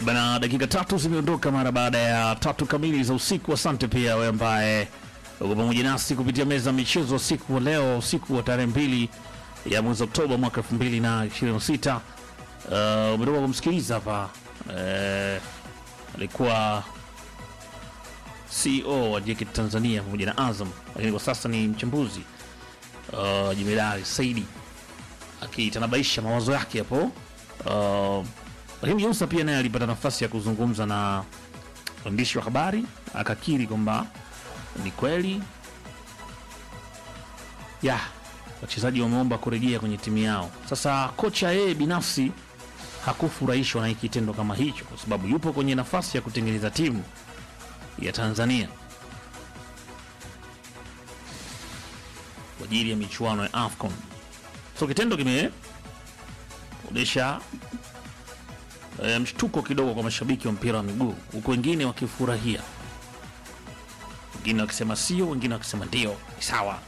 Bana, dakika tatu zimeondoka mara baada ya tatu kamili za usiku. Asante pia wewe ambaye uko pamoja nasi kupitia meza ya michezo usiku wa leo, usiku wa tarehe mbili ya mwezi Oktoba mwaka elfu mbili na ishirini na sita. Uh, umetoka kumsikiliza hapa uh, alikuwa CEO wa JKT Tanzania pamoja na Azam, lakini kwa sasa ni mchambuzi uh, Jemedari Saidi akitanabaisha mawazo yake hapo uh, lakini Musa pia naye alipata nafasi ya kuzungumza na waandishi wa habari akakiri kwamba ni kweli ya wachezaji wameomba kurejea kwenye timu yao. Sasa kocha yeye binafsi hakufurahishwa na hiki kitendo kama hicho, kwa sababu yupo kwenye nafasi ya kutengeneza timu ya Tanzania kwa ajili ya michuano ya AFCON. So kitendo kimeonyesha e, mshtuko kidogo kwa mashabiki wa mpira wa miguu, huku wengine wakifurahia, wengine wakisema sio, wengine wakisema ndio, ni sawa.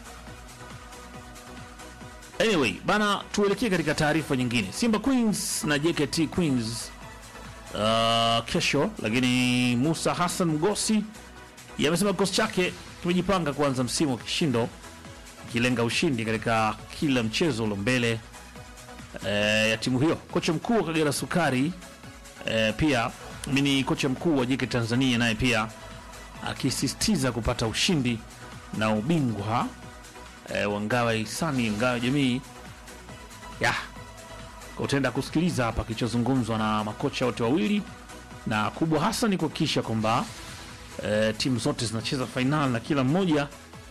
Anyway, bana, tuelekee katika taarifa nyingine. Simba Queens na JKT Queens uh, kesho, lakini Musa Hassan Mgosi yamesema kikosi chake kimejipanga kuanza msimu wa kishindo ikilenga ushindi katika kila mchezo ulio mbele eh, ya timu hiyo. Kocha mkuu wa Kagera Sukari eh, pia ni kocha mkuu wa JKT Tanzania naye pia akisisitiza kupata ushindi na ubingwa eh, wa ngao ya hisani ngao ya jamii ya kwa utaenda kusikiliza hapa kilichozungumzwa na makocha wote wawili, na kubwa hasa ni kuhakikisha kwamba eh, timu zote zinacheza fainali na kila mmoja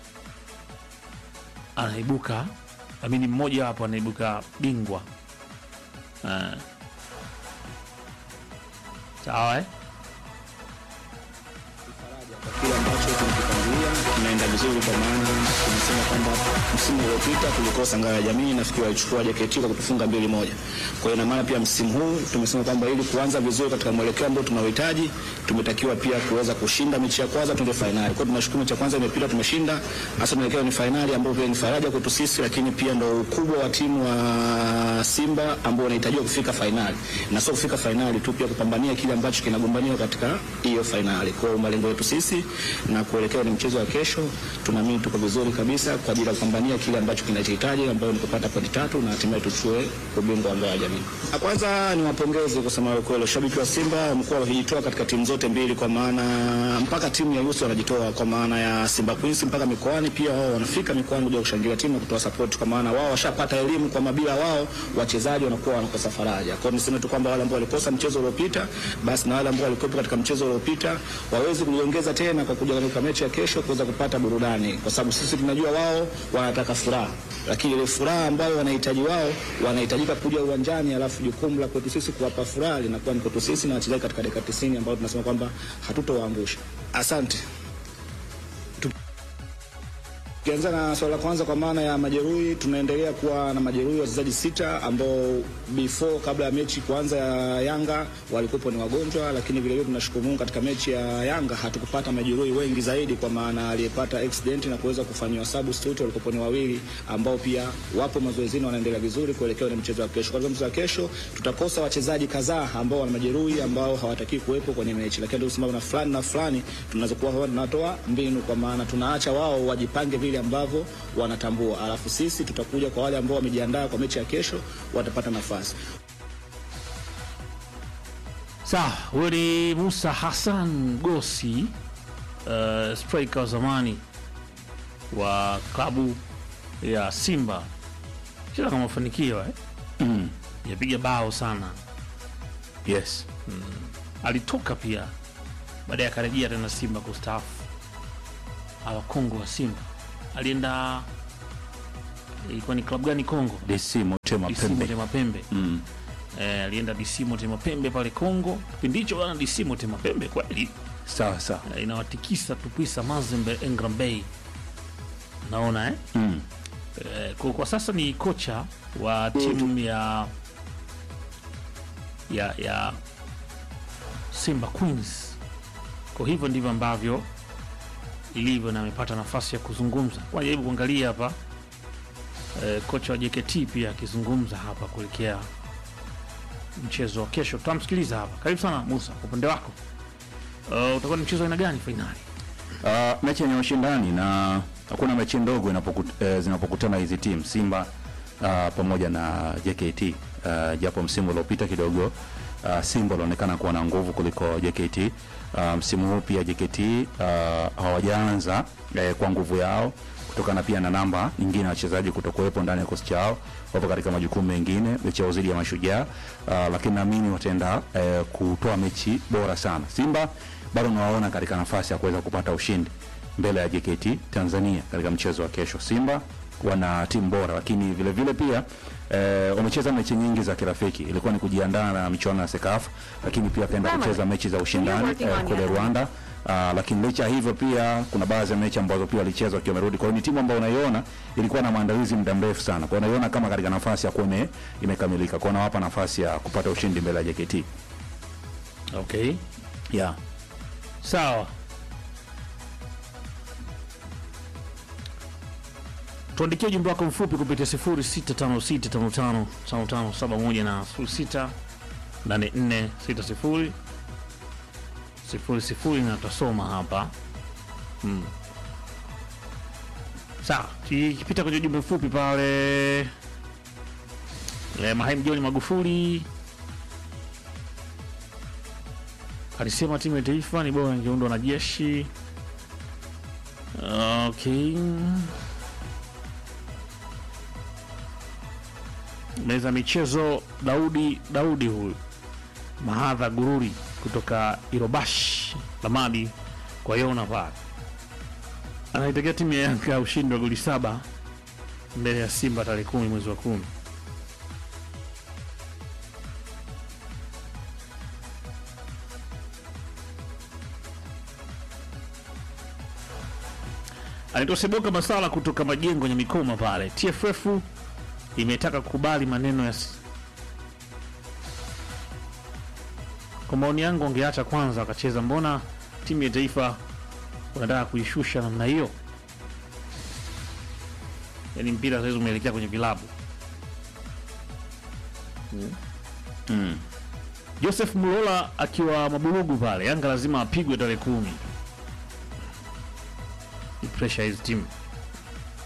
anaibuka amini, mmoja hapo anaibuka bingwa eh. Sawa eh? kile ambacho tumekipangilia kinaenda vizuri, kwa maana tumesema kwamba msimu uliopita tulikosa ngao ya jamii, nafikiri walichukua JKT kwa kutufunga mbili moja. Kwa hiyo ina maana pia msimu huu tumesema kwamba ili kuanza vizuri katika mwelekeo ambao tunaohitaji, tumetakiwa pia kuweza kushinda mechi ya kwanza, tuende fainali. Kwa hiyo tunashukuru mechi ya kwanza imepita, tumeshinda, hasa tunaelekea ni fainali, ambayo pia ni faraja kwetu sisi, lakini pia ndo ukubwa wa timu wa Simba ambao wanahitajiwa kufika fainali, na sio kufika fainali tu, pia kupambania kile ambacho kinagombaniwa katika hiyo fainali. Kwa hiyo malengo yetu sisi na kuelekea ni mchezo wa kesho, tunaamini tuko vizuri kabisa kwa ajili ya kupambania kile ambacho kinachohitaji, ambayo ni kupata pointi tatu na hatimaye tuchue ubingwa wa ngao ya jamii. Kwanza ni wapongeze kusema ukweli, shabiki wa Simba wamekuwa wakijitoa katika timu zote mbili, kwa maana mpaka timu ya Yusu wanajitoa, kwa maana ya Simba Queens mpaka mikoani, pia wao wanafika mikoani kuja kushangilia timu na kutoa support, kwa maana wao washapata elimu kwa mabila wao wachezaji wanakuwa wanakosa faraja. Kwa hiyo niseme tu kwamba wale ambao walikosa mchezo uliopita, basi na wale ambao walikuwepo katika mchezo uliopita waweze kujiongeza tena kwa kuja katika mechi ya kesho kuweza kupata burudani, kwa sababu sisi tunajua wao wanataka furaha, lakini ile furaha ambayo wanahitaji wao wanahitajika kuja uwanjani, alafu jukumu la kwetu sisi kuwapa furaha linakuwa ni kwetu sisi na wachezaji katika dakika 90 ambao tunasema kwamba hatutowaangusha. Asante. Tukianza na swala la kwanza, kwa maana ya majeruhi, tunaendelea kuwa na majeruhi wachezaji sita ambao before kabla ya mechi kuanza ya Yanga walikuwa ni wagonjwa, lakini vile vile tunashukuru Mungu katika mechi ya Yanga hatukupata majeruhi wengi zaidi, kwa maana aliyepata accident na kuweza kufanyiwa substitute walikuwa ni wawili ambao pia wapo mazoezini wanaendelea vizuri kuelekea na mchezo wa kesho. Kwa hivyo mchezo wa kesho tutakosa wachezaji kadhaa ambao wana majeruhi ambao hawataki kuwepo kwenye mechi, lakini ndio sababu na fulani na fulani tunazokuwa tunatoa mbinu, kwa maana tunaacha wao wajipange vile ambavyo wanatambua, alafu sisi tutakuja kwa wale ambao wamejiandaa kwa mechi ya kesho, watapata nafasi. Sawa, huyo ni Musa Hassan Gosi, uh, striker wa zamani wa klabu ya Simba, cheza kama mafanikio eh? Mm. yapiga bao sana. Yes. Alitoka pia baadaye akarejea tena Simba kustaafu, awa Kongo wa Simba alienda, ilikuwa ni klabu gani Kongo? DC Motema DC Pembe. Motema Pembe. Mm. Eh, alienda DC Motema Pembe pale Kongo, kipindi hicho bana, DC Motema Pembe kweli Sawa sawa. eh, inawatikisa Tupisa Mazembe Engram Bay, naona eh? Mm. Eh, kwa, kwa sasa ni kocha wa timu ya ya ya Simba Queens. Kwa hivyo ndivyo ambavyo ilivyo, na amepata nafasi ya kuzungumza. Kwa jaribu kuangalia hapa eh, kocha wa JKT pia akizungumza hapa kuelekea mchezo wa kesho. Tutamsikiliza hapa. Karibu sana Musa, kwa upande wako uh, utakuwa ni mchezo wa aina gani fainali? Uh, mechi yenye ushindani na hakuna mechi ndogo inapokut, eh, zinapokutana hizi timu Simba uh, pamoja na JKT uh, japo msimu uliopita kidogo uh, Simba walionekana kuwa na nguvu kuliko JKT. Uh, msimu huu pia JKT uh, hawajaanza eh, kwa nguvu yao kutokana pia na namba nyingine ya wachezaji kutokuwepo ndani ya kikosi chao, wapo katika majukumu mengine, mechi yao dhidi ya Mashujaa uh, lakini naamini wataenda eh, kutoa mechi bora sana. Simba bado nawaona katika nafasi ya kuweza kupata ushindi mbele ya JKT Tanzania katika mchezo wa kesho. Simba wana timu bora, lakini vile vile pia eh, wamecheza mechi nyingi za kirafiki, ilikuwa ni kujiandaa na michuano ya Sekafa, lakini pia kaenda kucheza mechi za ushindani eh, kule Rwanda. Uh, lakini licha ya hivyo pia kuna baadhi ya mechi ambazo pia walicheza wakiwa wamerudi. Kwa hiyo ni timu ambayo unaiona ilikuwa na maandalizi muda mrefu sana, kwa hiyo unaiona kama katika nafasi ya kuwa ime- imekamilika, kwa hiyo nawapa nafasi ya kupata ushindi mbele ya JKT. Okay, Yeah. sawa. Tuandikie ujumbe wako mfupi kupitia 0656555571 na 068460 sifuri sifuri na tutasoma hapa hmm. Sawa, tukipita kwenye ujumbe mfupi pale eh, Mahaimu John Magufuli alisema timu ya taifa ni bora ingeundwa na jeshi. Okay, meza michezo Daudi Daudi huyu Mahadha Gururi kutoka Irobash Lamadi kwa Yona pale anaitakia timu ya Yanga ushindi wa goli saba mbele ya Simba tarehe kumi mwezi wa kumi. Anaitwa Seboka Masala kutoka Majengo ya Mikoma pale. TFF imetaka kukubali maneno ya s- kwa maoni yangu wangeacha kwanza wakacheza. Mbona timu ya taifa unataka kuishusha namna hiyo? Yaani mpira saizi umeelekea kwenye vilabu. Mm. Joseph Mulola akiwa Maburugu pale, Yanga lazima apigwe tarehe kumi. Ni pressure hizi timu